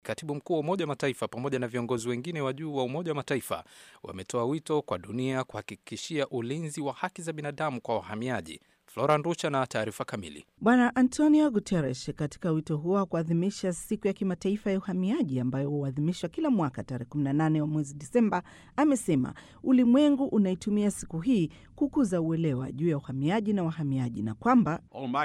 Katibu mkuu wa Umoja wa Mataifa pamoja na viongozi wengine wa juu wa Umoja wa Mataifa wametoa wito kwa dunia kuhakikishia ulinzi wa haki za binadamu kwa wahamiaji. Flora Nducha na taarifa kamili. Bwana Antonio Guterres katika wito huo wa kuadhimisha siku ya kimataifa ya uhamiaji ambayo huadhimishwa kila mwaka tarehe 18 wa mwezi Disemba, amesema ulimwengu unaitumia siku hii kukuza uelewa juu ya uhamiaji na wahamiaji na kwamba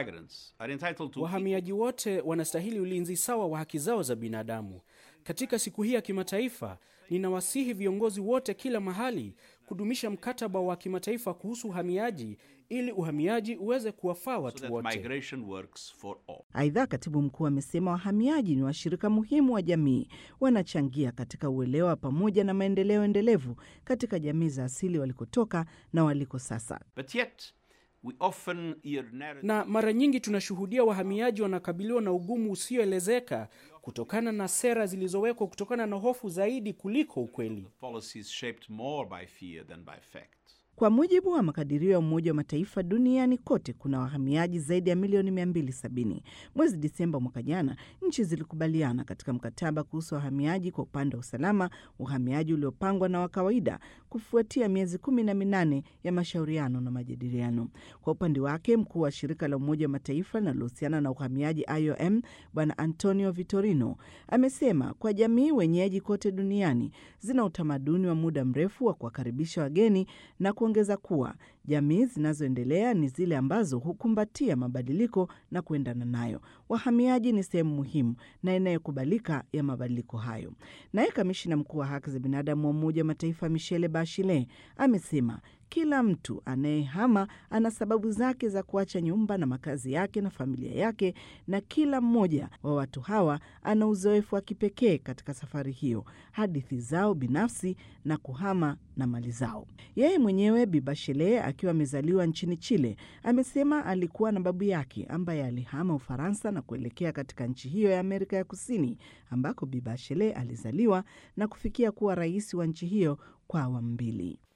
wahamiaji wote wanastahili ulinzi sawa wa haki zao za binadamu. Katika siku hii ya kimataifa, ninawasihi viongozi wote kila mahali kudumisha mkataba wa kimataifa kuhusu uhamiaji ili uhamiaji uweze kuwafaa watu wote. Aidha, katibu mkuu amesema wahamiaji ni washirika muhimu wa jamii, wanachangia katika uelewa pamoja na maendeleo endelevu katika jamii za asili walikotoka na waliko sasa. But yet, we often hear Na mara nyingi tunashuhudia wahamiaji wanakabiliwa na ugumu usioelezeka kutokana na sera zilizowekwa kutokana na hofu zaidi kuliko ukweli. policies shaped more by fear than by fact. Kwa mujibu wa makadirio ya Umoja wa Mataifa, duniani kote kuna wahamiaji zaidi ya milioni 270. Mwezi Disemba mwaka jana, nchi zilikubaliana katika mkataba kuhusu wahamiaji kwa upande wa usalama, uhamiaji uliopangwa na wa kawaida, kufuatia miezi kumi na minane ya mashauriano na majadiliano. Kwa upande wake, mkuu wa shirika la Umoja wa Mataifa linalohusiana na uhamiaji IOM, Bwana Antonio Vitorino amesema kwa jamii wenyeji kote duniani zina utamaduni wa muda mrefu wa kuwakaribisha wageni na kuongeza kuwa jamii zinazoendelea ni zile ambazo hukumbatia mabadiliko na kuendana nayo. Wahamiaji ni sehemu muhimu na inayokubalika ya mabadiliko hayo. Naye kamishina mkuu wa haki za binadamu wa Umoja wa Mataifa Michelle Bachelet amesema kila mtu anayehama ana sababu zake za kuacha nyumba na makazi yake na familia yake, na kila mmoja wa watu hawa ana uzoefu wa kipekee katika safari hiyo, hadithi zao binafsi na kuhama na mali zao. Yeye mwenyewe Bi Bachelet akiwa amezaliwa nchini Chile, amesema alikuwa na babu yake ambaye alihama Ufaransa na kuelekea katika nchi hiyo ya Amerika ya Kusini, ambako Bi Bachelet alizaliwa na kufikia kuwa rais wa nchi hiyo kwa awamu mbili.